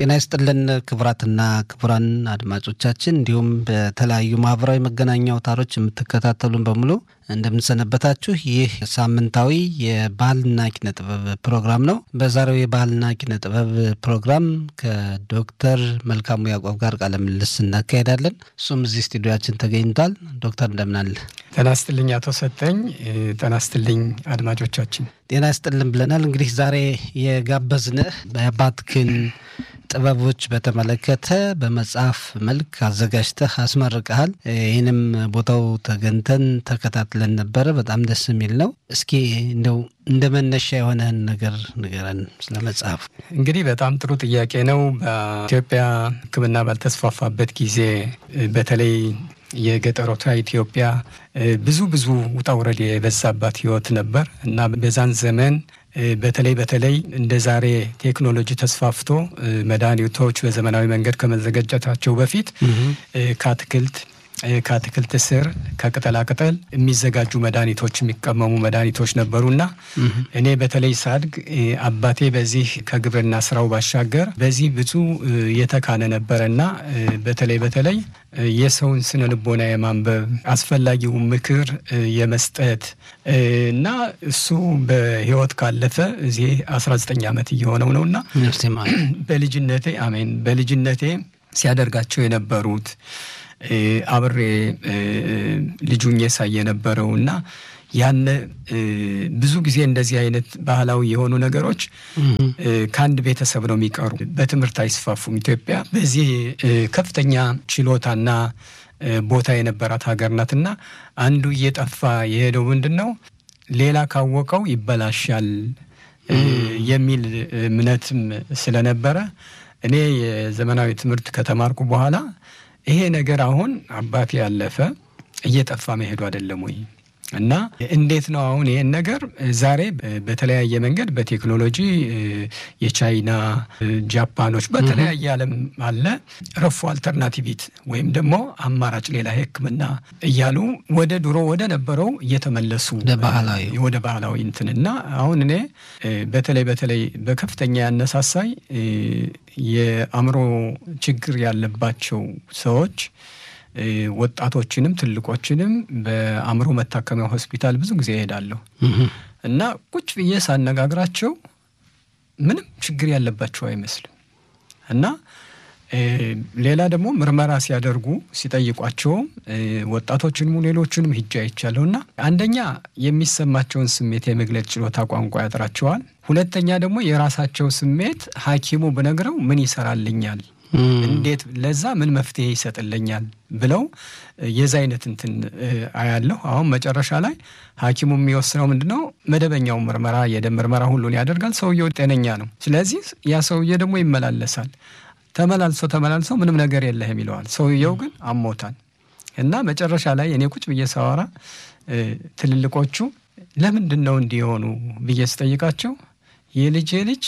ጤና ይስጥልን ክቡራትና ክቡራን አድማጮቻችን እንዲሁም በተለያዩ ማህበራዊ መገናኛ አውታሮች የምትከታተሉን በሙሉ እንደምንሰነበታችሁ። ይህ ሳምንታዊ የባህልና ኪነ ጥበብ ፕሮግራም ነው። በዛሬው የባህልና ኪነ ጥበብ ፕሮግራም ከዶክተር መልካሙ ያዕቆብ ጋር ቃለ ምልልስ እናካሄዳለን። እሱም እዚህ ስቱዲዮችን ተገኝቷል። ዶክተር እንደምናለ ጤና ይስጥልኝ አቶ ሰጠኝ። ጤና ይስጥልኝ አድማጮቻችን። ጤና ይስጥልን ብለናል። እንግዲህ ዛሬ የጋበዝንህ በባትክን ጥበቦች በተመለከተ በመጽሐፍ መልክ አዘጋጅተህ አስመርቀሃል። ይህንም ቦታው ተገንተን ተከታትለን ነበረ። በጣም ደስ የሚል ነው። እስኪ እንደው እንደ መነሻ የሆነህን ነገር ንገረን ስለ መጽሐፉ። እንግዲህ በጣም ጥሩ ጥያቄ ነው። በኢትዮጵያ ሕክምና ባልተስፋፋበት ጊዜ በተለይ የገጠሮቷ ኢትዮጵያ ብዙ ብዙ ውጣ ውረድ የበዛባት ህይወት ነበር እና በዛን ዘመን በተለይ በተለይ እንደ ዛሬ ቴክኖሎጂ ተስፋፍቶ መድኃኒቶች በዘመናዊ መንገድ ከመዘጋጀታቸው በፊት ከአትክልት ከአትክልት ስር ከቅጠላቅጠል የሚዘጋጁ መድኃኒቶች የሚቀመሙ መድኃኒቶች ነበሩና እኔ በተለይ ሳድግ አባቴ በዚህ ከግብርና ስራው ባሻገር በዚህ ብዙ የተካነ ነበረና በተለይ በተለይ የሰውን ስነ ልቦና የማንበብ አስፈላጊውን ምክር የመስጠት እና እሱ በህይወት ካለፈ እዚህ 19 ዓመት እየሆነው ነውና በልጅነቴ አሜን በልጅነቴ ሲያደርጋቸው የነበሩት አብሬ ልጁኝ ሳይ የነበረው እና ያነ ብዙ ጊዜ እንደዚህ አይነት ባህላዊ የሆኑ ነገሮች ከአንድ ቤተሰብ ነው የሚቀሩ፣ በትምህርት አይስፋፉም። ኢትዮጵያ በዚህ ከፍተኛ ችሎታና ቦታ የነበራት ሀገር ናትና አንዱ እየጠፋ የሄደው ምንድን ነው ሌላ ካወቀው ይበላሻል የሚል እምነትም ስለነበረ እኔ የዘመናዊ ትምህርት ከተማርኩ በኋላ ይሄ ነገር አሁን አባቴ ያለፈ እየጠፋ መሄዱ አይደለም ወይ? እና እንዴት ነው አሁን ይሄን ነገር ዛሬ በተለያየ መንገድ በቴክኖሎጂ የቻይና ጃፓኖች፣ በተለያየ ዓለም አለ ረፎ አልተርናቲቪት ወይም ደግሞ አማራጭ ሌላ ሕክምና እያሉ ወደ ድሮ ወደ ነበረው እየተመለሱ ወደ ባህላዊ እንትንና አሁን እኔ በተለይ በተለይ በከፍተኛ ያነሳሳይ የአእምሮ ችግር ያለባቸው ሰዎች ወጣቶችንም ትልቆችንም በአእምሮ መታከሚያ ሆስፒታል ብዙ ጊዜ እሄዳለሁ እና ቁጭ ብዬ ሳነጋግራቸው ምንም ችግር ያለባቸው አይመስልም እና ሌላ ደግሞ ምርመራ ሲያደርጉ ሲጠይቋቸውም ወጣቶችንም ሌሎችንም ሂጃ አይቻለሁ እና አንደኛ የሚሰማቸውን ስሜት የመግለጽ ችሎታ ቋንቋ ያጥራቸዋል። ሁለተኛ ደግሞ የራሳቸው ስሜት ሐኪሙ ብነግረው ምን ይሰራልኛል እንዴት ለዛ ምን መፍትሄ ይሰጥልኛል ብለው የዛ አይነት እንትን አያለሁ። አሁን መጨረሻ ላይ ሐኪሙ የሚወስነው ምንድን ነው? መደበኛው ምርመራ የደም ምርመራ ሁሉን ያደርጋል። ሰውየው ጤነኛ ነው። ስለዚህ ያ ሰውዬ ደግሞ ይመላለሳል። ተመላልሶ ተመላልሶ ምንም ነገር የለህም ይለዋል። ሰውየው ግን አሞታል። እና መጨረሻ ላይ እኔ ቁጭ ብዬ ሳወራ ትልልቆቹ ለምንድን ነው እንዲሆኑ ብዬ ስጠይቃቸው የልጄ ልጅ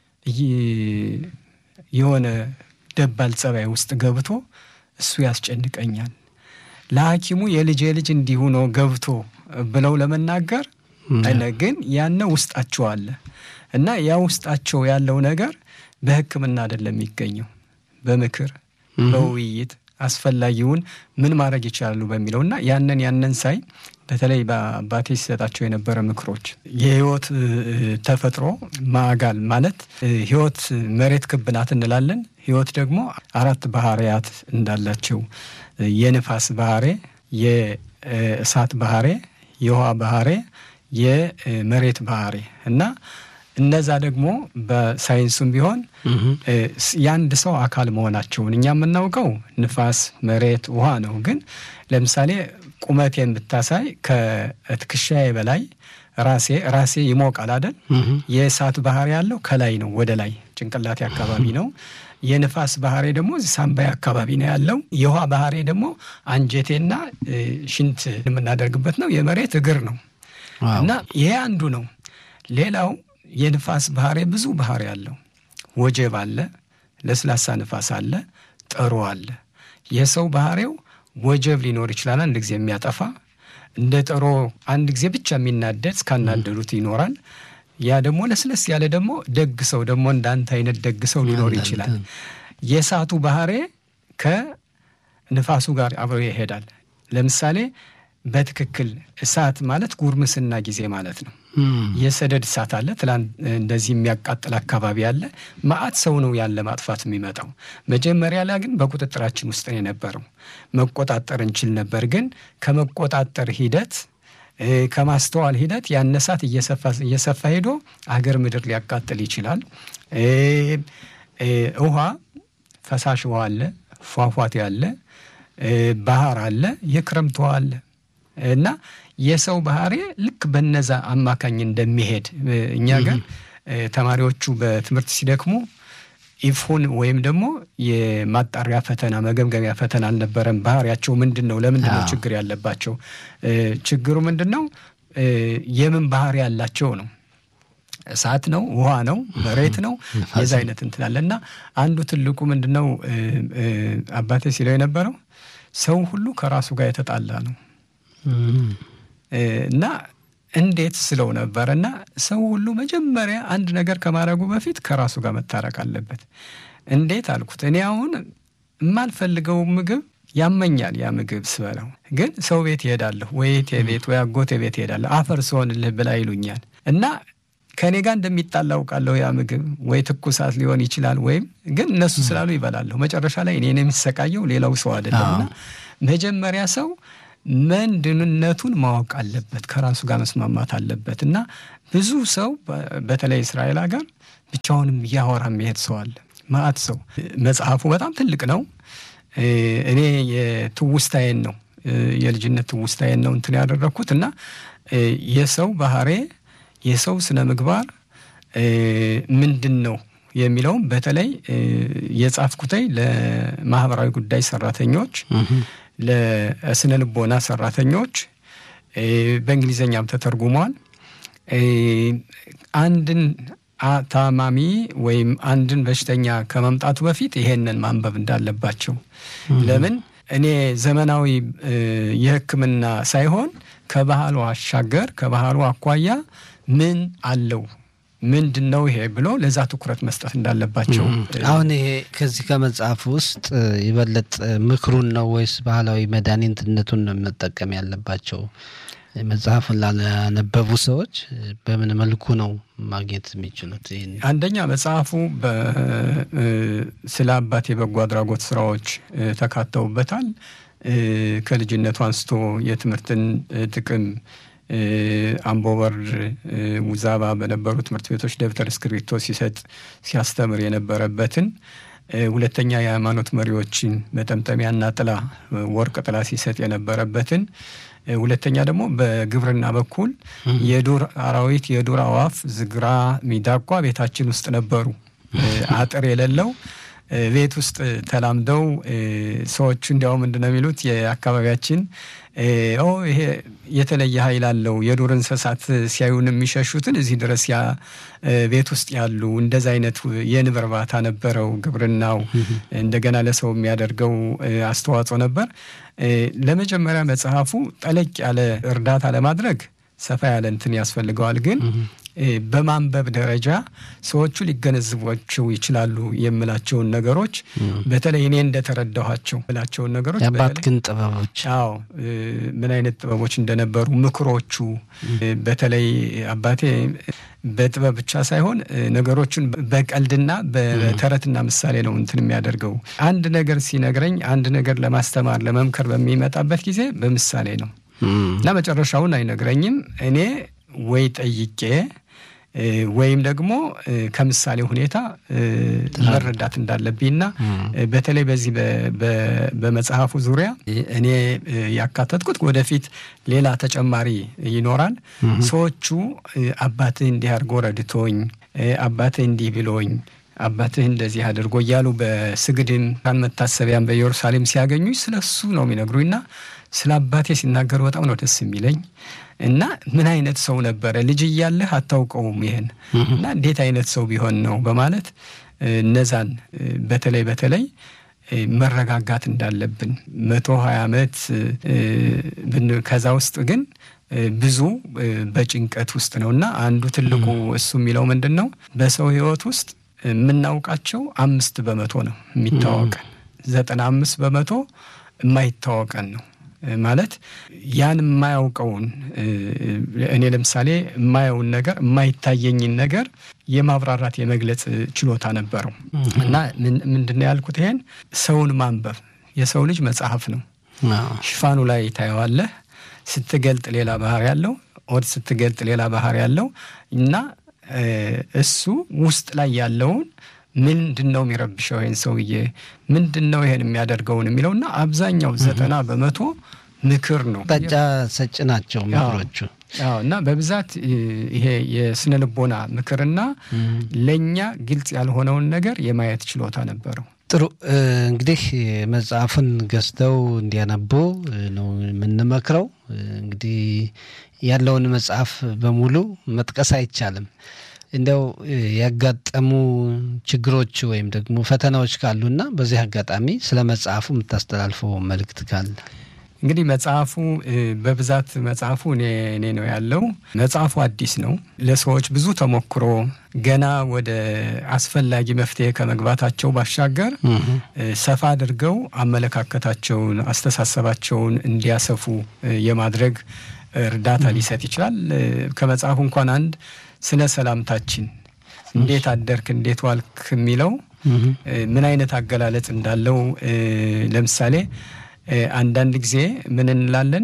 የሆነ ደባል ጸባይ ውስጥ ገብቶ እሱ ያስጨንቀኛል፣ ለሐኪሙ የልጄ ልጅ እንዲሁ ነው ገብቶ ብለው ለመናገር ግን ያነ ውስጣቸው አለ እና ያ ውስጣቸው ያለው ነገር በሕክምና አይደለም የሚገኘው በምክር በውይይት አስፈላጊውን ምን ማድረግ ይችላሉ በሚለው እና ያንን ያንን ሳይ በተለይ በአባቴ ሲሰጣቸው የነበረ ምክሮች የህይወት ተፈጥሮ ማጋል ማለት ህይወት መሬት ክብ ናት እንላለን። ህይወት ደግሞ አራት ባህሪያት እንዳላቸው የንፋስ ባህሬ፣ የእሳት ባህሬ፣ የውሃ ባህሬ፣ የመሬት ባህሬ እና እነዛ ደግሞ በሳይንሱም ቢሆን የአንድ ሰው አካል መሆናቸውን እኛ የምናውቀው ንፋስ፣ መሬት፣ ውሃ ነው። ግን ለምሳሌ ቁመቴን ብታሳይ ከትከሻዬ በላይ ራሴ ራሴ ይሞቃል አይደል? የእሳት ባህሪ ያለው ከላይ ነው ወደ ላይ ጭንቅላቴ አካባቢ ነው። የንፋስ ባህሬ ደግሞ ሳምባይ አካባቢ ነው ያለው። የውሃ ባህሬ ደግሞ አንጀቴና ሽንት የምናደርግበት ነው። የመሬት እግር ነው እና ይሄ አንዱ ነው። ሌላው የንፋስ ባህሬ ብዙ ባህሪ አለው። ወጀብ አለ፣ ለስላሳ ንፋስ አለ፣ ጠሮ አለ። የሰው ባህሬው ወጀብ ሊኖር ይችላል፣ አንድ ጊዜ የሚያጠፋ እንደ ጠሮ አንድ ጊዜ ብቻ የሚናደድ እስካናደዱት ይኖራል። ያ ደግሞ ለስለስ ያለ ደግሞ ደግ ሰው ደግሞ እንዳንተ አይነት ደግ ሰው ሊኖር ይችላል። የእሳቱ ባህሬ ከንፋሱ ጋር አብሮ ይሄዳል። ለምሳሌ በትክክል እሳት ማለት ጉርምስና ጊዜ ማለት ነው። የሰደድ እሳት አለ። ትላንት እንደዚህ የሚያቃጥል አካባቢ አለ። መዓት ሰው ነው ያለ ማጥፋት የሚመጣው። መጀመሪያ ላይ ግን በቁጥጥራችን ውስጥ ነው የነበረው። መቆጣጠር እንችል ነበር። ግን ከመቆጣጠር ሂደት ከማስተዋል ሂደት ያን እሳት እየሰፋ ሄዶ አገር ምድር ሊያቃጥል ይችላል። ውሃ ፈሳሽ ውሃ አለ፣ ፏፏቴ አለ፣ ባህር አለ፣ የክረምት ውሃ አለ እና የሰው ባህሪ ልክ በነዛ አማካኝ እንደሚሄድ እኛ ጋር ተማሪዎቹ በትምህርት ሲደክሙ ኢፉን ወይም ደግሞ የማጣሪያ ፈተና መገምገሚያ ፈተና አልነበረም። ባህሪያቸው ምንድን ነው? ለምንድን ነው ችግር ያለባቸው? ችግሩ ምንድን ነው? የምን ባህሪ ያላቸው ነው? እሳት ነው? ውሃ ነው? መሬት ነው? የዛ አይነት እንትናለ እና አንዱ ትልቁ ምንድን ነው አባቴ ሲለው የነበረው ሰው ሁሉ ከራሱ ጋር የተጣላ ነው እና እንዴት ስለው ነበር እና ሰው ሁሉ መጀመሪያ አንድ ነገር ከማድረጉ በፊት ከራሱ ጋር መታረቅ አለበት። እንዴት አልኩት። እኔ አሁን የማልፈልገው ምግብ ያመኛል። ያ ምግብ ስበላው ግን ሰው ቤት ይሄዳለሁ፣ ወይ እህቴ ቤት ወይ አጎቴ ቤት ይሄዳለሁ። አፈር ስሆንልህ ብላ ይሉኛል እና ከእኔ ጋር እንደሚጣላ አውቃለሁ። ያ ምግብ ወይ ትኩሳት ሊሆን ይችላል፣ ወይም ግን እነሱ ስላሉ ይበላለሁ። መጨረሻ ላይ እኔን የሚሰቃየው ሌላው ሰው አይደለምና መጀመሪያ ሰው ምንድንነቱን ማወቅ አለበት። ከራሱ ጋር መስማማት አለበት እና ብዙ ሰው በተለይ እስራኤል ሀገር ብቻውንም እያወራ የሚሄድ ሰው አለ። ማአት ሰው መጽሐፉ በጣም ትልቅ ነው። እኔ የትውስታዬን ነው የልጅነት ትውስታዬን ነው እንትን ያደረግኩት እና የሰው ባህሬ የሰው ስነ ምግባር ምንድን ነው የሚለውም በተለይ የጻፍኩተይ ለማህበራዊ ጉዳይ ሰራተኞች ለስነ ልቦና ሰራተኞች በእንግሊዝኛም ተተርጉሟል። አንድን ታማሚ ወይም አንድን በሽተኛ ከመምጣቱ በፊት ይሄንን ማንበብ እንዳለባቸው። ለምን እኔ ዘመናዊ የሕክምና ሳይሆን ከባህሉ አሻገር ከባህሉ አኳያ ምን አለው ምንድን ነው ይሄ ብሎ ለዛ ትኩረት መስጠት እንዳለባቸው። አሁን ይሄ ከዚህ ከመጽሐፍ ውስጥ ይበለጥ ምክሩን ነው ወይስ ባህላዊ መድኃኒትነቱን ነው መጠቀም ያለባቸው? መጽሐፉን ላነበቡ ሰዎች በምን መልኩ ነው ማግኘት የሚችሉት? አንደኛ መጽሐፉ ስለ አባት የበጎ አድራጎት ስራዎች ተካተውበታል። ከልጅነቱ አንስቶ የትምህርትን ጥቅም አምቦበር ውዛባ በነበሩ ትምህርት ቤቶች ደብተር እስክሪብቶ ሲሰጥ ሲያስተምር የነበረበትን ሁለተኛ የሃይማኖት መሪዎችን መጠምጠሚያና ጥላ ወርቅ ጥላ ሲሰጥ የነበረበትን ሁለተኛ ደግሞ በግብርና በኩል የዱር አራዊት የዱር አዋፍ ዝግራ፣ ሚዳቋ ቤታችን ውስጥ ነበሩ። አጥር የሌለው ቤት ውስጥ ተላምደው ሰዎቹ እንዲያው ምንድን ነው የሚሉት የአካባቢያችን ይሄ የተለየ ኃይል አለው የዱር እንስሳት ሲያዩን የሚሸሹትን እዚህ ድረስ ያ ቤት ውስጥ ያሉ እንደዚ አይነት የንብ እርባታ ነበረው ግብርናው። እንደገና ለሰው የሚያደርገው አስተዋጽኦ ነበር። ለመጀመሪያ መጽሐፉ ጠለቅ ያለ እርዳታ ለማድረግ ሰፋ ያለ እንትን ያስፈልገዋል ግን በማንበብ ደረጃ ሰዎቹ ሊገነዝቧቸው ይችላሉ የምላቸውን ነገሮች በተለይ እኔ እንደተረዳኋቸው ምላቸውን ነገሮች የአባት ግን ጥበቦች አዎ ምን አይነት ጥበቦች እንደነበሩ ምክሮቹ በተለይ አባቴ በጥበብ ብቻ ሳይሆን ነገሮችን በቀልድና በተረትና ምሳሌ ነው እንትን የሚያደርገው። አንድ ነገር ሲነግረኝ አንድ ነገር ለማስተማር ለመምከር በሚመጣበት ጊዜ በምሳሌ ነው እና መጨረሻውን አይነግረኝም እኔ ወይ ጠይቄ ወይም ደግሞ ከምሳሌ ሁኔታ መረዳት እንዳለብኝና በተለይ በዚህ በመጽሐፉ ዙሪያ እኔ ያካተትኩት ወደፊት ሌላ ተጨማሪ ይኖራል። ሰዎቹ አባትህ እንዲህ አድርጎ ረድቶኝ፣ አባትህ እንዲህ ብሎኝ፣ አባትህ እንደዚህ አድርጎ እያሉ በስግድም መታሰቢያን በኢየሩሳሌም ሲያገኙኝ ስለ እሱ ነው የሚነግሩኝና ስለ አባቴ ሲናገሩ በጣም ነው ደስ የሚለኝ። እና ምን አይነት ሰው ነበረ ልጅ እያለህ አታውቀውም ይህን እና እንዴት አይነት ሰው ቢሆን ነው በማለት እነዛን በተለይ በተለይ መረጋጋት እንዳለብን መቶ ሀያ ዓመት ከዛ ውስጥ ግን ብዙ በጭንቀት ውስጥ ነው እና አንዱ ትልቁ እሱ የሚለው ምንድን ነው በሰው ህይወት ውስጥ የምናውቃቸው አምስት በመቶ ነው የሚታወቀን፣ ዘጠና አምስት በመቶ የማይታወቀን ነው ማለት ያን የማያውቀውን እኔ ለምሳሌ የማየውን ነገር የማይታየኝን ነገር የማብራራት የመግለጽ ችሎታ ነበረው እና ምንድን ነው ያልኩት ይሄን ሰውን ማንበብ የሰው ልጅ መጽሐፍ ነው። ሽፋኑ ላይ ታየዋለህ። ስትገልጥ ሌላ ባህር ያለው ኦድ ስትገልጥ ሌላ ባህር ያለው እና እሱ ውስጥ ላይ ያለውን ምንድን ነው የሚረብሸው ይህን ሰውዬ ምንድን ነው ይሄን የሚያደርገውን የሚለውና አብዛኛው ዘጠና በመቶ ምክር ነው። አቅጣጫ ሰጭ ናቸው ምክሮቹ። አዎ እና በብዛት ይሄ የስነ ልቦና ምክርና ለእኛ ግልጽ ያልሆነውን ነገር የማየት ችሎታ ነበረው። ጥሩ እንግዲህ መጽሐፉን ገዝተው እንዲያነቡ ነው የምንመክረው። እንግዲህ ያለውን መጽሐፍ በሙሉ መጥቀስ አይቻልም። እንደው ያጋጠሙ ችግሮች ወይም ደግሞ ፈተናዎች ካሉና በዚህ አጋጣሚ ስለ መጽሐፉ የምታስተላልፈው መልእክት ካለ? እንግዲህ መጽሐፉ በብዛት መጽሐፉ እኔ እኔ ነው ያለው። መጽሐፉ አዲስ ነው። ለሰዎች ብዙ ተሞክሮ ገና ወደ አስፈላጊ መፍትሄ ከመግባታቸው ባሻገር ሰፋ አድርገው አመለካከታቸውን፣ አስተሳሰባቸውን እንዲያሰፉ የማድረግ እርዳታ ሊሰጥ ይችላል። ከመጽሐፉ እንኳን አንድ ስለ ሰላምታችን እንዴት አደርክ፣ እንዴት ዋልክ የሚለው ምን አይነት አገላለጽ እንዳለው ለምሳሌ አንዳንድ ጊዜ ምን እንላለን?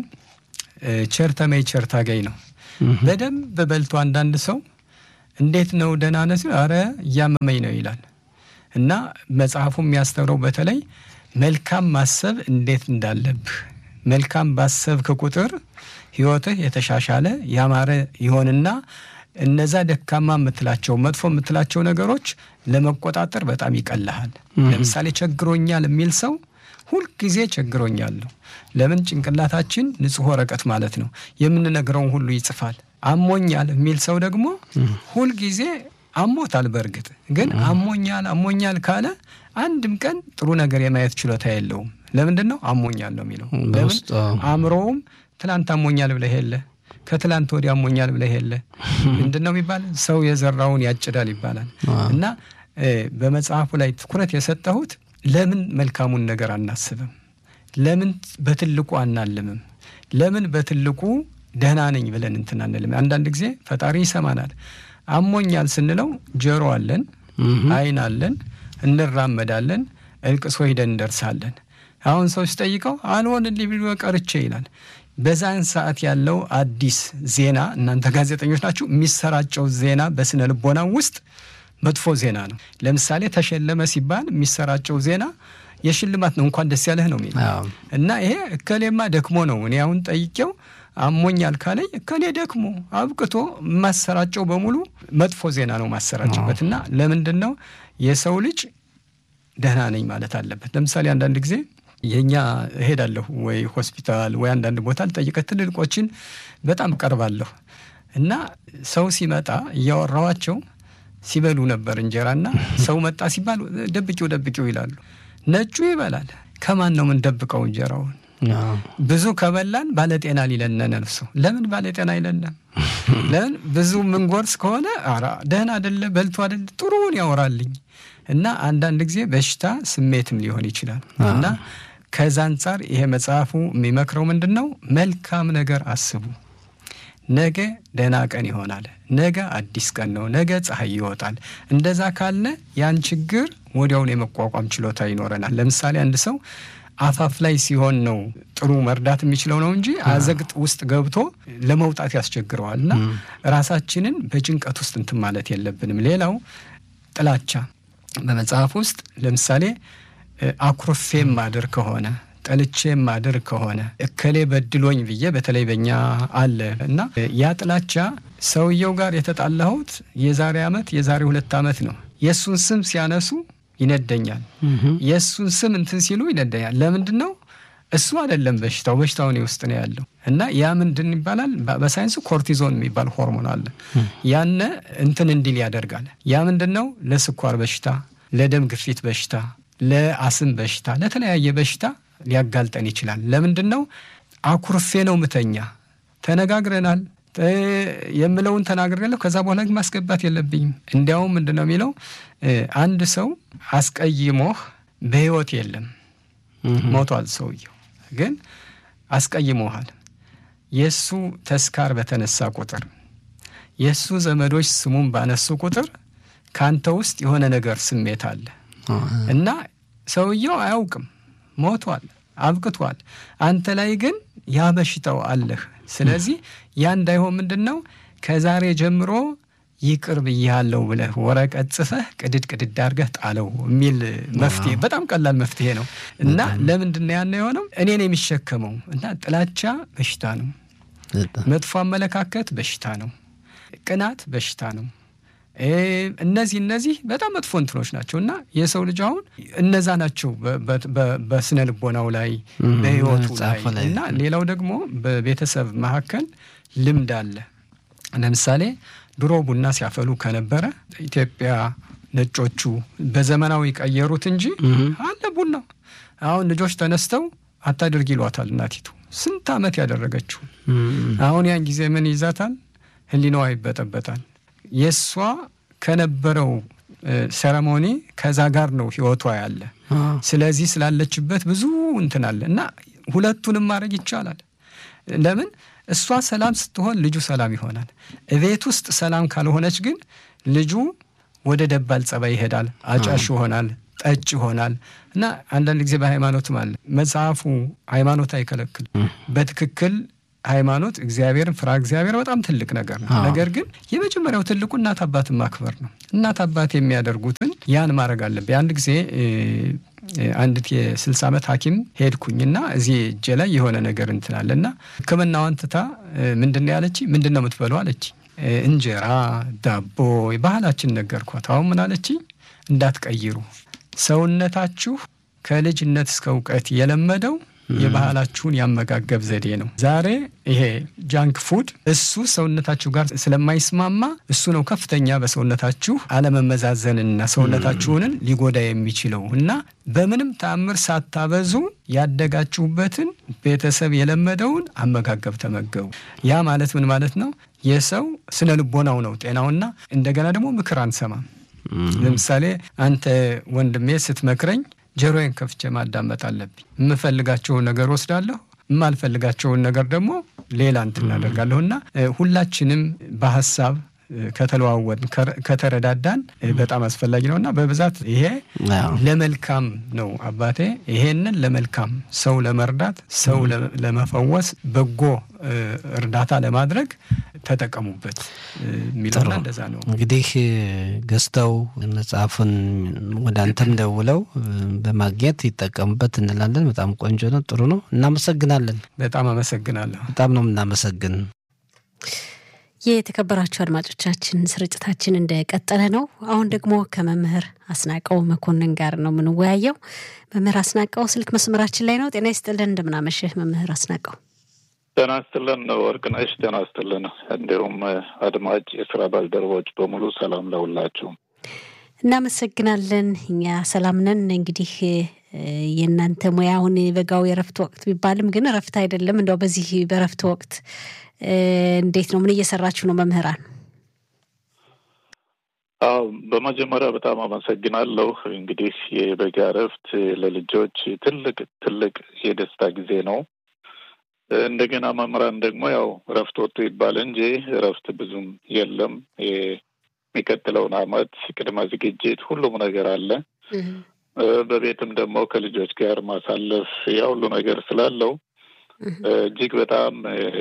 ቸር ተመይ ቸር ታገኝ ነው። በደንብ በልቶ አንዳንድ ሰው እንዴት ነው ደህና ነህ ሲል ኧረ እያመመኝ ነው ይላል። እና መጽሐፉ የሚያስተምረው በተለይ መልካም ማሰብ እንዴት እንዳለብህ መልካም ባሰብክ ቁጥር ሕይወትህ የተሻሻለ ያማረ ይሆንና እነዛ ደካማ የምትላቸው መጥፎ የምትላቸው ነገሮች ለመቆጣጠር በጣም ይቀልሃል። ለምሳሌ ቸግሮኛል የሚል ሰው ሁልጊዜ ቸግሮኛል ነው። ለምን ጭንቅላታችን ንጹሕ ወረቀት ማለት ነው፣ የምንነግረውን ሁሉ ይጽፋል። አሞኛል የሚል ሰው ደግሞ ሁልጊዜ አሞታል። በእርግጥ ግን አሞኛል አሞኛል ካለ አንድም ቀን ጥሩ ነገር የማየት ችሎታ የለውም። ለምንድን ነው አሞኛል ነው የሚለው? ለምን አእምሮውም ትላንት አሞኛል ብለህ የለ ከትላንት ወዲያ አሞኛል ብለህ የለ ምንድን ነው የሚባል ሰው የዘራውን ያጭዳል ይባላል። እና በመጽሐፉ ላይ ትኩረት የሰጠሁት ለምን መልካሙን ነገር አናስብም? ለምን በትልቁ አናልምም? ለምን በትልቁ ደህና ነኝ ብለን እንትን አንልም? አንዳንድ ጊዜ ፈጣሪ ይሰማናል። አሞኛል ስንለው ጆሮ አለን፣ ዓይን አለን፣ እንራመዳለን፣ እልቅሶ ሂደን እንደርሳለን። አሁን ሰው ሲጠይቀው አልሆንልኝ ብሎ ቀርቼ ይላል። በዛን ሰዓት ያለው አዲስ ዜና እናንተ ጋዜጠኞች ናችሁ፣ የሚሰራጨው ዜና በስነ ልቦና ውስጥ መጥፎ ዜና ነው። ለምሳሌ ተሸለመ ሲባል የሚሰራጨው ዜና የሽልማት ነው፣ እንኳን ደስ ያለህ ነው የሚል እና ይሄ እከሌማ ደክሞ ነው። እኔ አሁን ጠይቄው አሞኛል ካለኝ እከሌ ደክሞ አብቅቶ የማሰራጨው በሙሉ መጥፎ ዜና ነው ማሰራጭበት። እና ለምንድን ነው የሰው ልጅ ደህና ነኝ ማለት አለበት። ለምሳሌ አንዳንድ ጊዜ የእኛ እሄዳለሁ ወይ ሆስፒታል ወይ አንዳንድ ቦታ ልጠይቀት ትልልቆችን በጣም ቀርባለሁ እና ሰው ሲመጣ እያወራዋቸው ሲበሉ ነበር እንጀራና ሰው መጣ ሲባል ደብቂው ደብቂው ይላሉ። ነጩ ይበላል። ከማን ነው የምንደብቀው እንጀራውን? ብዙ ከበላን ባለጤና ሊለን ነፍሱ። ለምን ባለጤና አይለንም? ለምን ብዙ ምንጎርስ ከሆነ ኧረ ደህና አደለ በልቶ አደለ ጥሩውን ያወራልኝ እና አንዳንድ ጊዜ በሽታ ስሜትም ሊሆን ይችላል እና ከዛ አንጻር ይሄ መጽሐፉ የሚመክረው ምንድን ነው? መልካም ነገር አስቡ። ነገ ደህና ቀን ይሆናል። ነገ አዲስ ቀን ነው። ነገ ፀሐይ ይወጣል። እንደዛ ካለ ያን ችግር ወዲያውን የመቋቋም ችሎታ ይኖረናል። ለምሳሌ አንድ ሰው አፋፍ ላይ ሲሆን ነው ጥሩ መርዳት የሚችለው ነው እንጂ አዘግጥ ውስጥ ገብቶ ለመውጣት ያስቸግረዋል። እና ራሳችንን በጭንቀት ውስጥ እንትን ማለት የለብንም። ሌላው ጥላቻ በመጽሐፍ ውስጥ ለምሳሌ አኩርፌ ማድር ከሆነ ጠልቼ ማድር ከሆነ እከሌ በድሎኝ ብዬ በተለይ በኛ አለ እና ያ ጥላቻ ሰውየው ጋር የተጣላሁት የዛሬ ዓመት የዛሬ ሁለት ዓመት ነው። የእሱን ስም ሲያነሱ ይነደኛል። የእሱን ስም እንትን ሲሉ ይነደኛል። ለምንድን ነው? እሱ አይደለም በሽታው፣ በሽታው እኔ ውስጥ ነው ያለው እና ያ ምንድን ይባላል? በሳይንሱ ኮርቲዞን የሚባል ሆርሞን አለ። ያነ እንትን እንዲል ያደርጋል። ያ ምንድን ነው? ለስኳር በሽታ፣ ለደም ግፊት በሽታ፣ ለአስም በሽታ፣ ለተለያየ በሽታ ሊያጋልጠን ይችላል። ለምንድን ነው? አኩርፌ ነው ምተኛ፣ ተነጋግረናል የምለውን ተናግሬያለሁ። ከዛ በኋላ ግን ማስገባት የለብኝም። እንዲያውም ምንድን ነው የሚለው አንድ ሰው አስቀይሞህ በሕይወት የለም ሞቷል። ሰውየው ግን አስቀይሞሃል። የእሱ ተስካር በተነሳ ቁጥር የእሱ ዘመዶች ስሙን ባነሱ ቁጥር ከአንተ ውስጥ የሆነ ነገር ስሜት አለ እና ሰውየው አያውቅም፣ ሞቷል፣ አብቅቷል። አንተ ላይ ግን ያ በሽታው አለህ። ስለዚህ ያ እንዳይሆን ምንድን ነው ከዛሬ ጀምሮ ይቅር ብያለሁ ብለህ ወረቀት ጽፈህ ቅድድ ቅድድ አድርገህ ጣለው የሚል መፍትሄ፣ በጣም ቀላል መፍትሄ ነው እና ለምንድን ነው ያን የሆነው? እኔን የሚሸከመው እና ጥላቻ በሽታ ነው። መጥፎ አመለካከት በሽታ ነው። ቅናት በሽታ ነው። እነዚህ እነዚህ በጣም መጥፎ እንትኖች ናቸው እና የሰው ልጅ አሁን እነዛ ናቸው በስነ ልቦናው ላይ በሕይወቱ ላይ እና ሌላው ደግሞ በቤተሰብ መካከል ልምድ አለ። ለምሳሌ ድሮ ቡና ሲያፈሉ ከነበረ ኢትዮጵያ ነጮቹ በዘመናዊ ቀየሩት እንጂ አለ ቡና። አሁን ልጆች ተነስተው አታድርግ ይሏታል እናቲቱ ስንት ዓመት ያደረገችው። አሁን ያን ጊዜ ምን ይዛታል? ህሊናዋ ይበጠበጣል። የእሷ ከነበረው ሴረሞኒ ከዛ ጋር ነው ህይወቷ ያለ። ስለዚህ ስላለችበት ብዙ እንትን አለ እና ሁለቱንም ማድረግ ይቻላል። ለምን እሷ ሰላም ስትሆን ልጁ ሰላም ይሆናል። እቤት ውስጥ ሰላም ካልሆነች ግን ልጁ ወደ ደባል ጸባይ ይሄዳል፣ አጫሽ ይሆናል፣ ጠጭ ይሆናል እና አንዳንድ ጊዜ በሃይማኖትም አለ መጽሐፉ ሃይማኖት አይከለክል በትክክል ሃይማኖት እግዚአብሔርን ፍራ እግዚአብሔር በጣም ትልቅ ነገር ነው። ነገር ግን የመጀመሪያው ትልቁ እናት አባትን ማክበር ነው። እናት አባት የሚያደርጉትን ያን ማድረግ አለብኝ። አንድ ጊዜ አንዲት የስልሳ ዓመት ሐኪም ሄድኩኝና እዚህ እጄ ላይ የሆነ ነገር እንትናለ እና ሕክምናዋን ትታ ምንድን ነው ያለች? ምንድን ነው የምትበለው አለች። እንጀራ ዳቦ ባህላችን ነገርኳት። አሁን ምን አለች? እንዳትቀይሩ ሰውነታችሁ ከልጅነት እስከ እውቀት የለመደው የባህላችሁን ያመጋገብ ዘዴ ነው። ዛሬ ይሄ ጃንክ ፉድ እሱ ሰውነታችሁ ጋር ስለማይስማማ እሱ ነው ከፍተኛ በሰውነታችሁ አለመመዛዘንና ሰውነታችሁንን ሊጎዳ የሚችለው እና በምንም ተአምር ሳታበዙ ያደጋችሁበትን ቤተሰብ የለመደውን አመጋገብ ተመገቡ። ያ ማለት ምን ማለት ነው? የሰው ስነ ልቦናው ነው ጤናውና እንደገና ደግሞ ምክር አንሰማም። ለምሳሌ አንተ ወንድሜ ስትመክረኝ ጆሮዬን ከፍቼ ማዳመጥ አለብኝ። የምፈልጋቸውን ነገር ወስዳለሁ፣ የማልፈልጋቸውን ነገር ደግሞ ሌላ እንትን እናደርጋለሁ እና ሁላችንም በሀሳብ ከተለዋወጥ ከተረዳዳን በጣም አስፈላጊ ነው እና በብዛት ይሄ ለመልካም ነው። አባቴ ይሄንን ለመልካም ሰው ለመርዳት ሰው ለመፈወስ በጎ እርዳታ ለማድረግ ተጠቀሙበት የሚለውና እንደዛ ነው። እንግዲህ ገዝተው መጽሐፉን ወደ አንተም ደውለው በማግኘት ይጠቀሙበት እንላለን። በጣም ቆንጆ ነው፣ ጥሩ ነው። እናመሰግናለን። በጣም አመሰግናለሁ። በጣም ነው የምናመሰግን። የተከበራችሁ አድማጮቻችን ስርጭታችን እንደቀጠለ ነው። አሁን ደግሞ ከመምህር አስናቀው መኮንን ጋር ነው የምንወያየው። መምህር አስናቀው ስልክ መስመራችን ላይ ነው። ጤና ይስጥልን፣ እንደምናመሽህ መምህር አስናቀው። ጤና ይስጥልን ወርቅነሽ፣ ጤና ይስጥልን። እንዲሁም አድማጭ የስራ ባልደረቦች በሙሉ ሰላም ለሁላችሁ። እናመሰግናለን። እኛ ሰላም ነን። እንግዲህ የእናንተ ሙያ አሁን በጋው የረፍት ወቅት ቢባልም ግን ረፍት አይደለም። እንደው በዚህ በረፍት ወቅት እንዴት ነው? ምን እየሰራችሁ ነው መምህራን? አዎ በመጀመሪያ በጣም አመሰግናለሁ። እንግዲህ የበጋ እረፍት ለልጆች ትልቅ ትልቅ የደስታ ጊዜ ነው። እንደገና መምህራን ደግሞ ያው እረፍት ወጥቶ ይባል እንጂ እረፍት ብዙም የለም። የሚቀጥለውን ዓመት ቅድመ ዝግጅት ሁሉም ነገር አለ። በቤትም ደግሞ ከልጆች ጋር ማሳለፍ ያ ሁሉ ነገር ስላለው እጅግ በጣም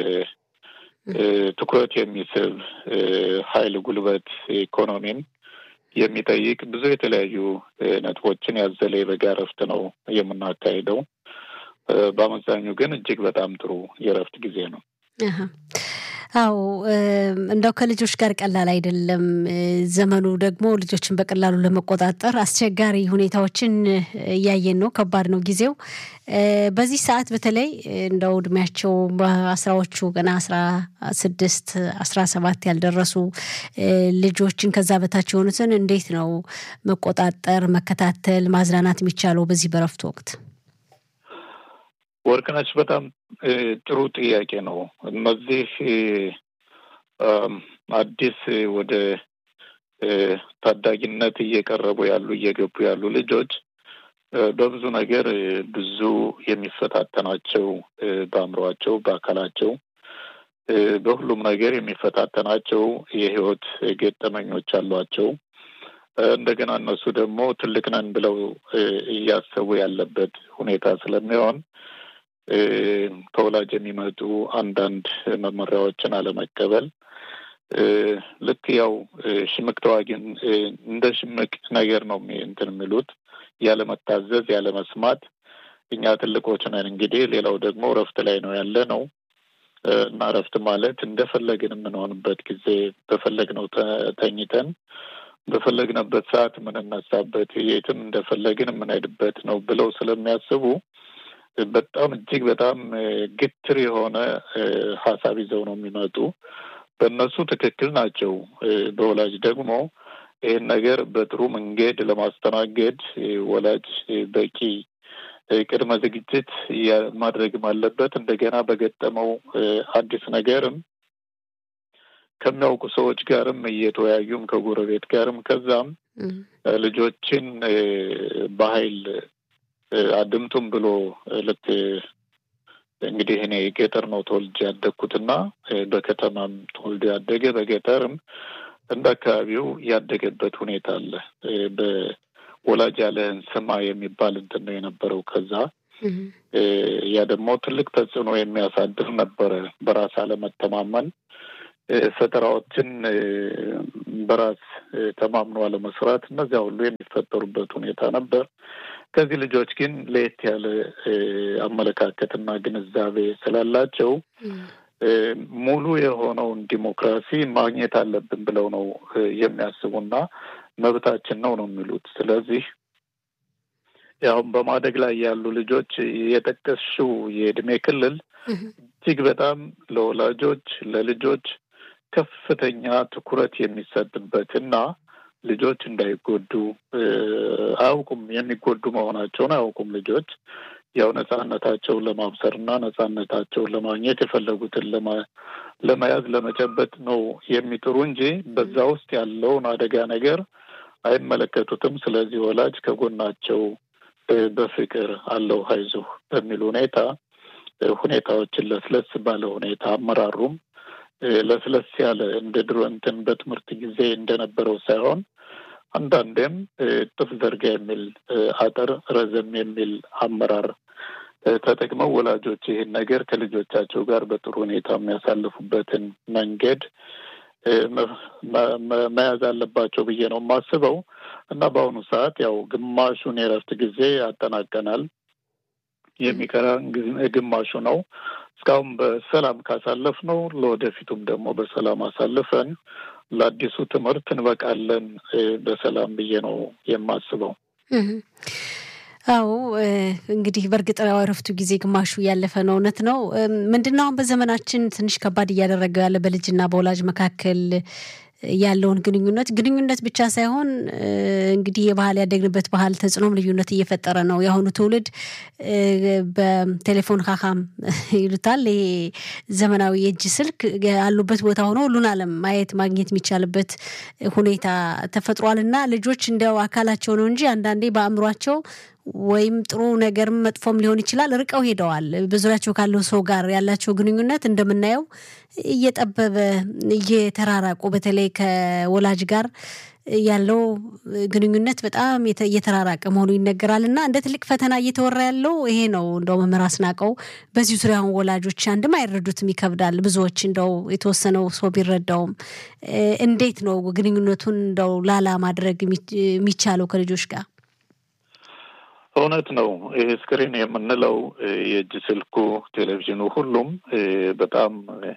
ትኩረት የሚስብ ኃይል፣ ጉልበት፣ ኢኮኖሚን የሚጠይቅ ብዙ የተለያዩ ነጥቦችን ያዘለ የበጋ እረፍት ነው የምናካሄደው። በአመዛኙ ግን እጅግ በጣም ጥሩ የእረፍት ጊዜ ነው። አዎ እንደው ከልጆች ጋር ቀላል አይደለም። ዘመኑ ደግሞ ልጆችን በቀላሉ ለመቆጣጠር አስቸጋሪ ሁኔታዎችን እያየን ነው። ከባድ ነው ጊዜው። በዚህ ሰዓት በተለይ እንደው እድሜያቸው በአስራዎቹ ገና አስራ ስድስት አስራ ሰባት ያልደረሱ ልጆችን ከዛ በታች የሆኑትን እንዴት ነው መቆጣጠር፣ መከታተል፣ ማዝናናት የሚቻለው በዚህ በረፍት ወቅት? ወርቅነች በጣም ጥሩ ጥያቄ ነው። እነዚህ አዲስ ወደ ታዳጊነት እየቀረቡ ያሉ እየገቡ ያሉ ልጆች በብዙ ነገር ብዙ የሚፈታተናቸው በአእምሯቸው፣ በአካላቸው፣ በሁሉም ነገር የሚፈታተናቸው የህይወት ገጠመኞች አሏቸው። እንደገና እነሱ ደግሞ ትልቅ ነን ብለው እያሰቡ ያለበት ሁኔታ ስለሚሆን ከወላጅ የሚመጡ አንዳንድ መመሪያዎችን አለመቀበል ልክ ያው ሽምቅ ተዋጊን እንደ ሽምቅ ነገር ነው እንትን የሚሉት ያለመታዘዝ፣ ያለመስማት እኛ ትልቆች ነን እንግዲህ ሌላው ደግሞ እረፍት ላይ ነው ያለ ነው እና እረፍት ማለት እንደፈለግን የምንሆንበት ጊዜ በፈለግነው ተኝተን በፈለግነበት ሰዓት የምንነሳበት የትም እንደፈለግን የምንሄድበት ነው ብለው ስለሚያስቡ በጣም እጅግ በጣም ግትር የሆነ ሀሳብ ይዘው ነው የሚመጡ። በእነሱ ትክክል ናቸው። በወላጅ ደግሞ ይህን ነገር በጥሩ መንገድ ለማስተናገድ ወላጅ በቂ ቅድመ ዝግጅት ማድረግም አለበት። እንደገና በገጠመው አዲስ ነገርም ከሚያውቁ ሰዎች ጋርም እየተወያዩም ከጎረቤት ጋርም ከዛም ልጆችን በኃይል አድምጡም ብሎ ልክ እንግዲህ እኔ ገጠር ነው ተወልጄ ያደግኩትና በከተማም ተወልዶ ያደገ በገጠርም እንደ አካባቢው ያደገበት ሁኔታ አለ። በወላጅ ያለህን ስማ የሚባል እንትን ነው የነበረው። ከዛ ያ ደግሞ ትልቅ ተጽዕኖ የሚያሳድር ነበረ። በራስ አለመተማመን፣ ፈጠራዎችን በራስ ተማምኖ አለመስራት፣ እነዚያ ሁሉ የሚፈጠሩበት ሁኔታ ነበር። ከዚህ ልጆች ግን ለየት ያለ አመለካከትና ግንዛቤ ስላላቸው ሙሉ የሆነውን ዲሞክራሲ ማግኘት አለብን ብለው ነው የሚያስቡና መብታችን ነው ነው የሚሉት። ስለዚህ ያሁን በማደግ ላይ ያሉ ልጆች የጠቀስሽው የእድሜ ክልል እጅግ በጣም ለወላጆች ለልጆች ከፍተኛ ትኩረት የሚሰጥበት እና ልጆች እንዳይጎዱ አያውቁም። የሚጎዱ መሆናቸውን አያውቁም። ልጆች ያው ነጻነታቸውን ለማብሰር እና ነጻነታቸውን ለማግኘት የፈለጉትን ለመያዝ ለመጨበጥ ነው የሚጥሩ እንጂ በዛ ውስጥ ያለውን አደጋ ነገር አይመለከቱትም። ስለዚህ ወላጅ ከጎናቸው በፍቅር አለው ሀይዞህ በሚል ሁኔታ ሁኔታዎችን ለስለስ ባለ ሁኔታ አመራሩም ለስለስ ያለ እንደ ድሮ እንትን በትምህርት ጊዜ እንደነበረው ሳይሆን አንዳንዴም ጥፍ ዘርጋ የሚል አጠር ረዘም የሚል አመራር ተጠቅመው ወላጆች ይህን ነገር ከልጆቻቸው ጋር በጥሩ ሁኔታ የሚያሳልፉበትን መንገድ መያዝ አለባቸው ብዬ ነው የማስበው እና በአሁኑ ሰዓት ያው ግማሹን የእረፍት ጊዜ አጠናቀናል። የሚቀረን ግማሹ ነው። እስካሁን በሰላም ካሳለፍ ነው ለወደፊቱም ደግሞ በሰላም አሳልፈን ለአዲሱ ትምህርት እንበቃለን በሰላም ብዬ ነው የማስበው። አዎ እንግዲህ በእርግጥ እረፍቱ ጊዜ ግማሹ ያለፈ ነው። እውነት ነው። ምንድነው አሁን በዘመናችን ትንሽ ከባድ እያደረገው ያለ በልጅና በወላጅ መካከል ያለውን ግንኙነት ግንኙነት ብቻ ሳይሆን እንግዲህ የባህል ያደግንበት ባህል ተጽዕኖም ልዩነት እየፈጠረ ነው። የአሁኑ ትውልድ በቴሌፎን ካካም ይሉታል። ይሄ ዘመናዊ የእጅ ስልክ ያሉበት ቦታ ሆኖ ሁሉን ዓለም ማየት ማግኘት የሚቻልበት ሁኔታ ተፈጥሯል እና ልጆች እንዲያው አካላቸው ነው እንጂ አንዳንዴ በአእምሯቸው ወይም ጥሩ ነገርም መጥፎም ሊሆን ይችላል ርቀው ሄደዋል። በዙሪያቸው ካለው ሰው ጋር ያላቸው ግንኙነት እንደምናየው እየጠበበ እየተራራቁ በተለይ ከወላጅ ጋር ያለው ግንኙነት በጣም እየተራራቀ መሆኑ ይነገራል እና እንደ ትልቅ ፈተና እየተወራ ያለው ይሄ ነው። እንደው መምህር አስናቀው በዚህ ዙሪያ አሁን ወላጆች አንድም አይረዱትም፣ ይከብዳል። ብዙዎች እንደው የተወሰነው ሰው ቢረዳውም እንዴት ነው ግንኙነቱን እንደው ላላ ማድረግ የሚቻለው ከልጆች ጋር? እውነት ነው። ይሄ ስክሪን የምንለው የእጅ ስልኩ፣ ቴሌቪዥኑ ሁሉም በጣም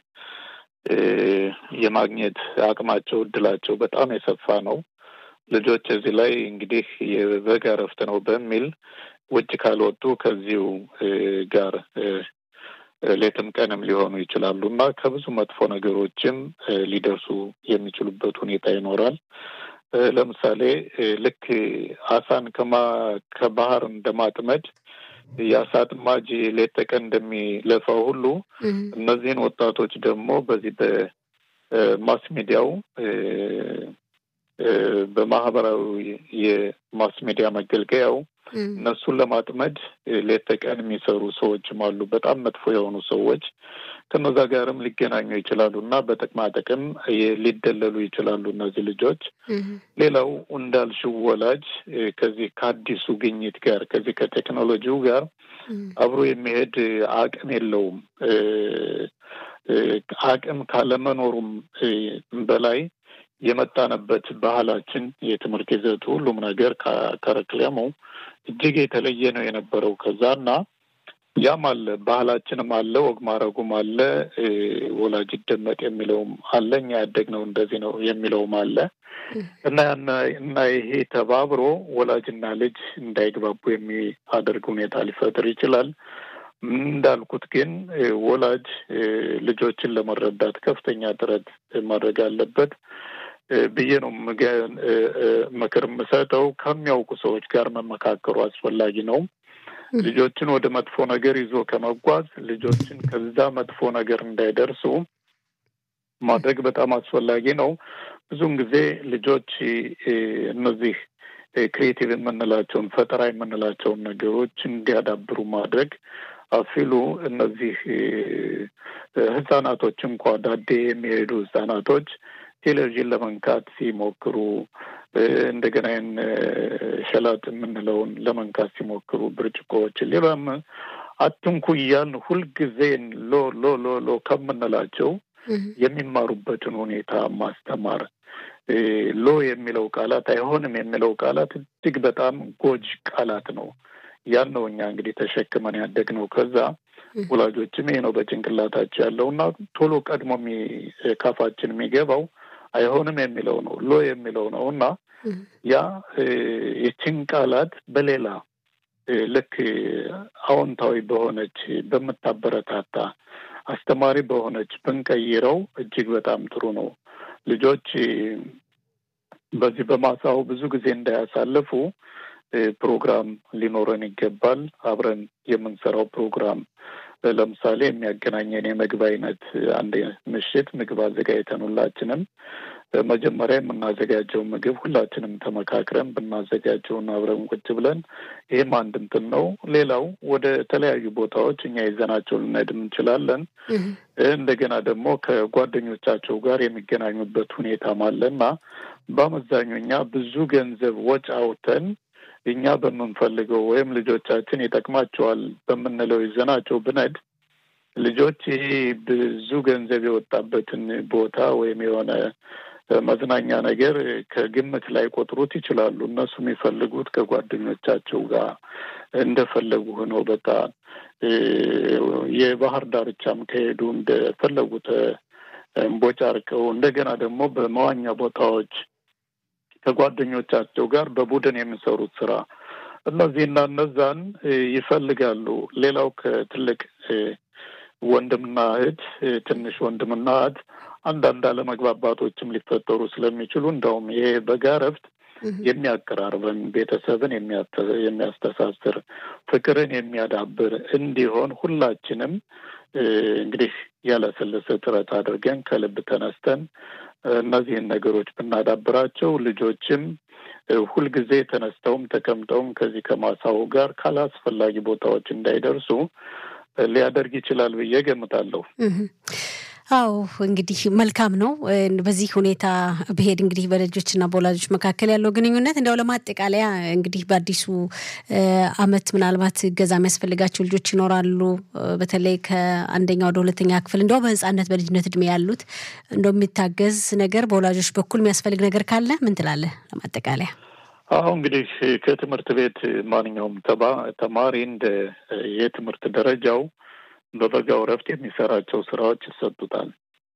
የማግኘት አቅማቸው እድላቸው በጣም የሰፋ ነው። ልጆች እዚህ ላይ እንግዲህ የበጋ እረፍት ነው በሚል ውጭ ካልወጡ ከዚሁ ጋር ሌትም ቀንም ሊሆኑ ይችላሉ እና ከብዙ መጥፎ ነገሮችም ሊደርሱ የሚችሉበት ሁኔታ ይኖራል። ለምሳሌ ልክ አሳን ከባህር እንደማጥመድ የአሳ አጥማጅ ሌት ተቀን እንደሚለፋው ሁሉ እነዚህን ወጣቶች ደግሞ በዚህ በማስ ሚዲያው በማህበራዊ የማስ ሚዲያ መገልገያው እነሱን ለማጥመድ ሌት ተቀን የሚሰሩ ሰዎችም አሉ። በጣም መጥፎ የሆኑ ሰዎች ከነዛ ጋርም ሊገናኙ ይችላሉ እና በጥቅማ ጥቅም ሊደለሉ ይችላሉ እነዚህ ልጆች። ሌላው እንዳልሽው ወላጅ ከዚህ ከአዲሱ ግኝት ጋር ከዚህ ከቴክኖሎጂው ጋር አብሮ የሚሄድ አቅም የለውም። አቅም ካለመኖሩም በላይ የመጣንበት ባህላችን፣ የትምህርት ይዘቱ፣ ሁሉም ነገር ከረክለሙ እጅግ የተለየ ነው የነበረው ከዛ እና ያም አለ ባህላችንም አለ ወግ ማድረጉም አለ ወላጅ ይደመጥ የሚለውም አለ እኛ ያደግነው እንደዚህ ነው የሚለውም አለ እና እና ይሄ ተባብሮ ወላጅና ልጅ እንዳይግባቡ የሚያደርግ ሁኔታ ሊፈጥር ይችላል። እንዳልኩት ግን ወላጅ ልጆችን ለመረዳት ከፍተኛ ጥረት ማድረግ አለበት ብዬ ነው ምክር የምሰጠው። ከሚያውቁ ሰዎች ጋር መመካከሩ አስፈላጊ ነው። ልጆችን ወደ መጥፎ ነገር ይዞ ከመጓዝ ልጆችን ከዛ መጥፎ ነገር እንዳይደርሱ ማድረግ በጣም አስፈላጊ ነው። ብዙውን ጊዜ ልጆች እነዚህ ክሬቲቭ የምንላቸውን ፈጠራ የምንላቸውን ነገሮች እንዲያዳብሩ ማድረግ አፊሉ እነዚህ ህጻናቶች እንኳ ዳዴ የሚሄዱ ህጻናቶች ቴሌቪዥን ለመንካት ሲሞክሩ እንደገና ይህን ሸላጥ የምንለውን ለመንካት ሲሞክሩ ብርጭቆዎችን፣ ሌላም አትንኩ እያልን ሁልጊዜ ሎ ሎ ሎ ሎ ከምንላቸው የሚማሩበትን ሁኔታ ማስተማር። ሎ የሚለው ቃላት አይሆንም የሚለው ቃላት እጅግ በጣም ጎጅ ቃላት ነው። ያን ነው እኛ እንግዲህ ተሸክመን ያደግነው። ከዛ ወላጆችም ይሄ ነው በጭንቅላታቸው ያለው እና ቶሎ ቀድሞ ካፋችን የሚገባው አይሆንም የሚለው ነው፣ ሎ የሚለው ነው እና ያ የችን ቃላት በሌላ ልክ አዎንታዊ በሆነች በምታበረታታ አስተማሪ በሆነች ብንቀይረው እጅግ በጣም ጥሩ ነው። ልጆች በዚህ በማሳው ብዙ ጊዜ እንዳያሳልፉ ፕሮግራም ሊኖረን ይገባል። አብረን የምንሰራው ፕሮግራም ለምሳሌ የሚያገናኘን የምግብ አይነት አንድ ምሽት ምግብ አዘጋጅተን ሁላችንም መጀመሪያ የምናዘጋጀው ምግብ ሁላችንም ተመካክረን ብናዘጋጀውን አብረን ቁጭ ብለን ይህም አንድ እንትን ነው። ሌላው ወደ ተለያዩ ቦታዎች እኛ ይዘናቸው ልንሄድ እንችላለን። እንደገና ደግሞ ከጓደኞቻቸው ጋር የሚገናኙበት ሁኔታም አለና በአመዛኙ እኛ ብዙ ገንዘብ ወጪ አውጥተን እኛ በምንፈልገው ወይም ልጆቻችን ይጠቅማቸዋል በምንለው ይዘናቸው ብነድ ልጆች ይሄ ብዙ ገንዘብ የወጣበትን ቦታ ወይም የሆነ መዝናኛ ነገር ከግምት ላይ ቆጥሩት ይችላሉ። እነሱ የሚፈልጉት ከጓደኞቻቸው ጋር እንደፈለጉ ሆነው በቃ የባህር ዳርቻም ከሄዱ እንደፈለጉት እምቦጫርቀው እንደገና ደግሞ በመዋኛ ቦታዎች ከጓደኞቻቸው ጋር በቡድን የሚሰሩት ስራ እነዚህና እነዛን ይፈልጋሉ። ሌላው ከትልቅ ወንድምና እህት ትንሽ ወንድምና እህት አንዳንድ አለመግባባቶችም ሊፈጠሩ ስለሚችሉ እንደውም ይሄ በጋ እረፍት የሚያቀራርበን ቤተሰብን የሚያስተሳስር ፍቅርን የሚያዳብር እንዲሆን ሁላችንም እንግዲህ ያለሰለሰ ጥረት አድርገን ከልብ ተነስተን እነዚህን ነገሮች ብናዳብራቸው ልጆችም ሁልጊዜ ተነስተውም ተቀምጠውም ከዚህ ከማሳው ጋር ካላስፈላጊ ቦታዎች እንዳይደርሱ ሊያደርግ ይችላል ብዬ ገምታለሁ። አዎ እንግዲህ መልካም ነው። በዚህ ሁኔታ ብሄድ እንግዲህ በልጆችና በወላጆች መካከል ያለው ግንኙነት እንዲያው ለማጠቃለያ እንግዲህ በአዲሱ ዓመት ምናልባት እገዛ የሚያስፈልጋቸው ልጆች ይኖራሉ። በተለይ ከአንደኛ ወደ ሁለተኛ ክፍል እንዲያው በሕፃነት በልጅነት እድሜ ያሉት እንደው የሚታገዝ ነገር በወላጆች በኩል የሚያስፈልግ ነገር ካለ ምን ትላለህ? ለማጠቃለያ አሁ እንግዲህ ከትምህርት ቤት ማንኛውም ተማሪ እንደ የትምህርት ደረጃው በበጋው እረፍት የሚሰራቸው ስራዎች ይሰጡታል።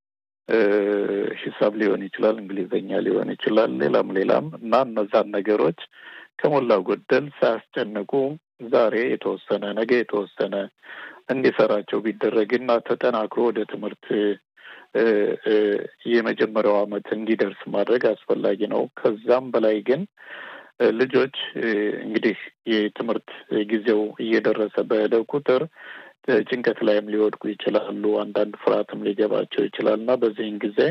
ሂሳብ ሊሆን ይችላል፣ እንግሊዝኛ ሊሆን ይችላል፣ ሌላም ሌላም እና እነዛን ነገሮች ከሞላ ጎደል ሳያስጨንቁ ዛሬ የተወሰነ ነገ የተወሰነ እንዲሰራቸው ቢደረግና ተጠናክሮ ወደ ትምህርት የመጀመሪያው ዓመት እንዲደርስ ማድረግ አስፈላጊ ነው። ከዛም በላይ ግን ልጆች እንግዲህ የትምህርት ጊዜው እየደረሰ በሄደ ቁጥር ጭንቀት ላይም ሊወድቁ ይችላሉ። አንዳንድ ፍርሃትም ሊገባቸው ይችላል እና በዚህን ጊዜ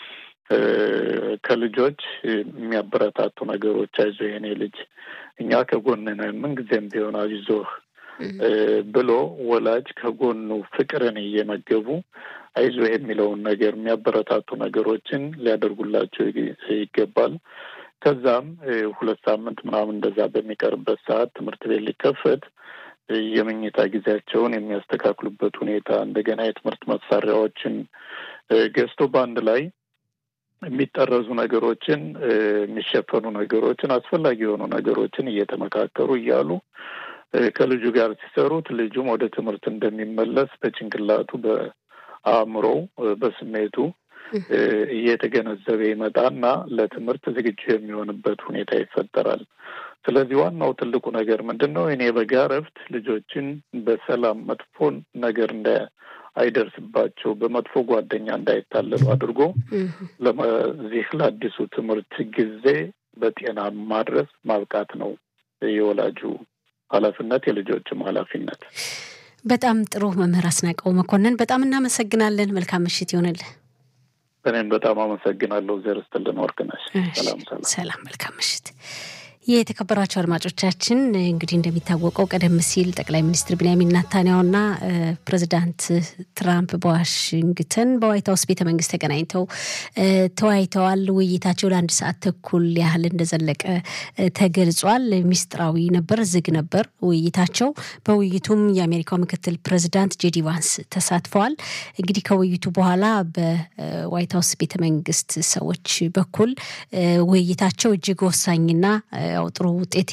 ከልጆች የሚያበረታቱ ነገሮች አይዞህ የኔ ልጅ እኛ ከጎን ነን፣ ምንጊዜም ቢሆን አይዞህ ብሎ ወላጅ ከጎኑ ፍቅርን እየመገቡ አይዞህ የሚለውን ነገር የሚያበረታቱ ነገሮችን ሊያደርጉላቸው ይገባል። ከዛም ሁለት ሳምንት ምናምን እንደዛ በሚቀርበት ሰዓት ትምህርት ቤት ሊከፈት የመኝታ ጊዜያቸውን የሚያስተካክሉበት ሁኔታ እንደገና የትምህርት መሳሪያዎችን ገዝቶ በአንድ ላይ የሚጠረዙ ነገሮችን የሚሸፈኑ ነገሮችን አስፈላጊ የሆኑ ነገሮችን እየተመካከሩ እያሉ ከልጁ ጋር ሲሰሩት ልጁም ወደ ትምህርት እንደሚመለስ በጭንቅላቱ በአእምሮው በስሜቱ እየተገነዘበ ይመጣና ለትምህርት ዝግጁ የሚሆንበት ሁኔታ ይፈጠራል። ስለዚህ ዋናው ትልቁ ነገር ምንድን ነው? እኔ በጋ እረፍት ልጆችን በሰላም መጥፎ ነገር እንደ አይደርስባቸው በመጥፎ ጓደኛ እንዳይታለሉ አድርጎ ለዚህ ለአዲሱ ትምህርት ጊዜ በጤና ማድረስ ማብቃት ነው የወላጁ ኃላፊነት የልጆችም ኃላፊነት። በጣም ጥሩ መምህር አስናቀው መኮንን በጣም እናመሰግናለን። መልካም ምሽት ይሆንልህ። እኔም በጣም አመሰግናለሁ። ዘር ስትልን ወርቅነሽ። ሰላም ሰላም። መልካም ምሽት። የተከበራቸው አድማጮቻችን እንግዲህ እንደሚታወቀው ቀደም ሲል ጠቅላይ ሚኒስትር ቢንያሚን ናታንያሁና ፕሬዚዳንት ትራምፕ በዋሽንግተን በዋይት ሀውስ ቤተ መንግስት ተገናኝተው ተወያይተዋል። ውይይታቸው ለአንድ ሰዓት ተኩል ያህል እንደዘለቀ ተገልጿል። ሚስጥራዊ ነበር፣ ዝግ ነበር ውይይታቸው። በውይይቱም የአሜሪካው ምክትል ፕሬዚዳንት ጄዲ ቫንስ ተሳትፈዋል። እንግዲህ ከውይይቱ በኋላ በዋይት ሀውስ ቤተ መንግስት ሰዎች በኩል ውይይታቸው እጅግ ወሳኝና ጥሩ ውጤት